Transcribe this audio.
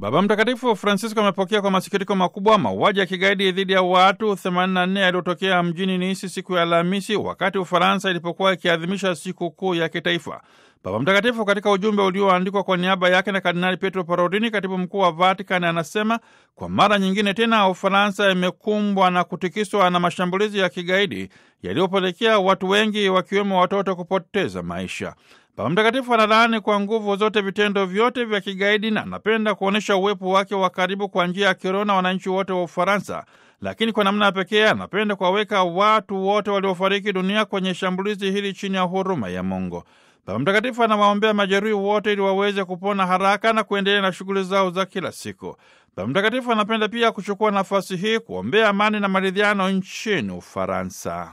Baba Mtakatifu Francisco amepokea kwa masikitiko makubwa mauaji ya kigaidi dhidi ya watu 84 yaliyotokea mjini Niisi siku ya Alhamisi wakati Ufaransa ilipokuwa ikiadhimisha siku kuu ya kitaifa. Baba Mtakatifu katika ujumbe ulioandikwa kwa niaba yake na Kardinali Pietro Parolini, katibu mkuu wa Vatican, anasema kwa mara nyingine tena Ufaransa imekumbwa na kutikiswa na mashambulizi ya kigaidi yaliyopelekea watu wengi wakiwemo watoto kupoteza maisha. Baba Mtakatifu analaani kwa nguvu zote vitendo vyote vya kigaidi na anapenda kuonyesha uwepo wake wa karibu kwa njia ya kiroho na wananchi wote wa Ufaransa, lakini kwa namna ya pekee anapenda kuwaweka watu wote waliofariki dunia kwenye shambulizi hili chini ya huruma ya Mungu. Baba Mtakatifu anawaombea majeruhi wote ili waweze kupona haraka na kuendelea na shughuli zao za kila siku. Baba Mtakatifu anapenda pia kuchukua nafasi hii kuombea amani na maridhiano nchini Ufaransa.